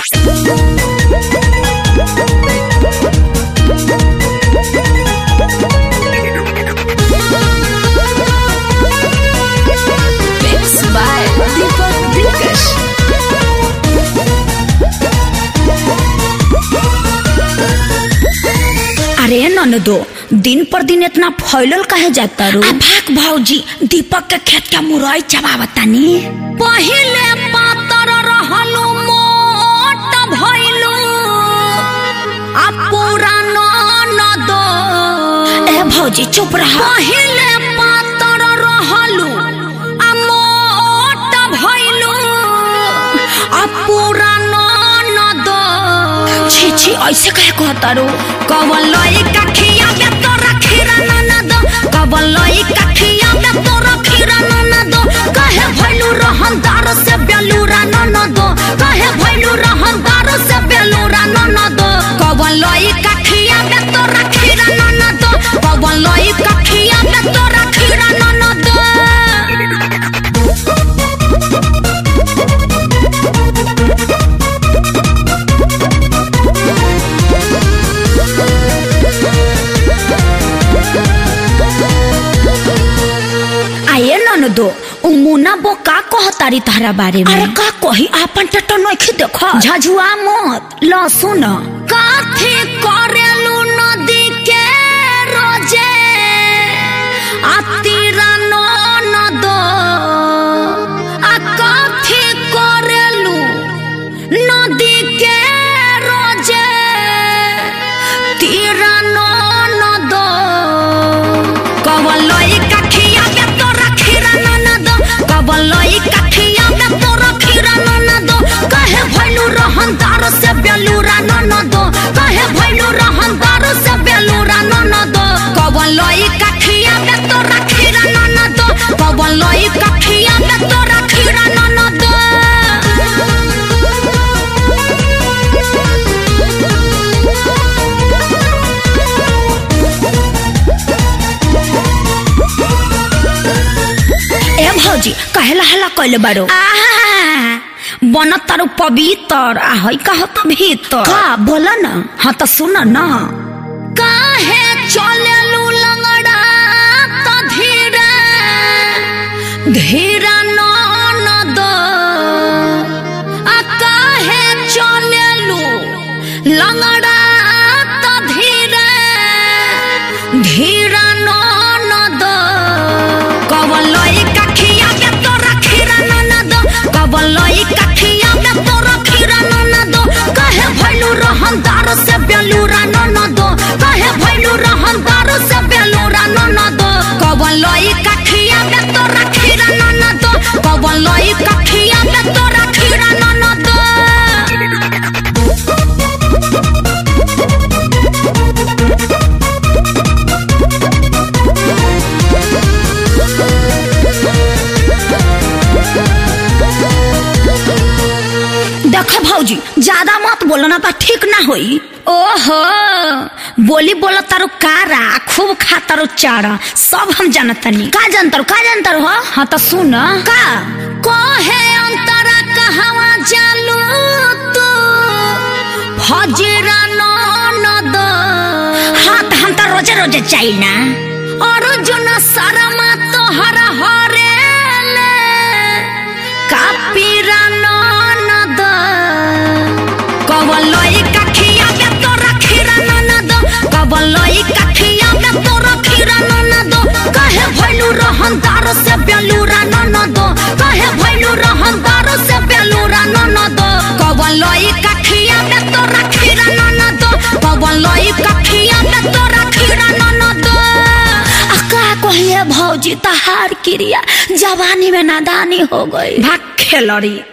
Mixed by Deepak Dilkash. अरे ननदो दिन पर दिन इतना फैलल काहे जाता रो आ भाग भौजी दीपक के खेत के मुरई चबावतानी पहिले पातर रहलू मोट भइलू आ पूरा ननदो ए भौजी चुप रह पहिले पातर रहलू आ मोट भइलू आ पूरा ननदो छी छी ऐसे कहे कहता रो कवन लई कखिया में तो रखीरा ननदो कवन लई कखिया में तो रखीरा ननदो कहे भइलू रहनदार से बेलूरा ननदो कहे भइलू रहनदार से बेलूरा ननदो कवन लई कखिया में तो रखीरा ननदो कवन लई कखिया में तो रखीरा ननदो आये ननदो उ मुना बो का कहतारी तहरा बारे में अरे का कही आपन टटो नइखे देखो झझुआ मत ल सुन काथी करेलू नदी के रोजे आतीरा ननदो आ काथी करेलू नदी के रोजे तीरा ननदो कवलई कखिया में तो रखीरा ननदो कवलई कखिया में तो रखीरा ननदो कहे भइलू रहनदार से बेलूरा ननदो कहे भइलू रहनदार से बेलूरा ननदो कवलई कखिया में तो रखीरा ननदो कवलई कखिया में तो रखीरा ननदो ए भौजी कहेला हला कइले बारो बन तारू पवित्र आ है कह तो भीतर का बोल न हाँ तो सुन न काहे चलेलू लंगड़ा तो धीरे धीरा ननद आ काहे चलेलू लंगड़ा तो धीरे धीरा ननद कवलई कखिया में तो रखीरा ननद कवलई कखिया में तो रखीरा ननद कहे भइलू रहनदार से बेलूरा ननद कहे भइलू रहनदार से बेलूरा ननद कवलई कखिया में तो रखीरा ननद कवलई कखिया में तो रखीरा ननद देख भौजी ज्यादा मत बोलो ना तो ठीक ना होई ओहो बोली बोला तारो कारा खूब खा तारो चारा सब हम जानतनी का जानतर का जानतर हो हाँ तो सुन का कहे अंतरा कहवा जालू तू फजरा ननद हाँ तो हम तो रोजे रोजे चाहिए ना अर्जुन शर्मा तोहरा हरेले कापीरा ननद कवलई कखिया में तो रखीरा ननद कवलई कखिया में तो रखीरा ननद कहे भइलू रहनदार से बेलूरा ननद कहे भइलू रहनदार से बेलूरा ननद कवलई कखिया में तो रखीरा ननद कवलई कखिया में तो रखीरा ननद आ का कहिए भौजी तहार क्रिया जवानी में नादानी हो गई भाग खेलड़ी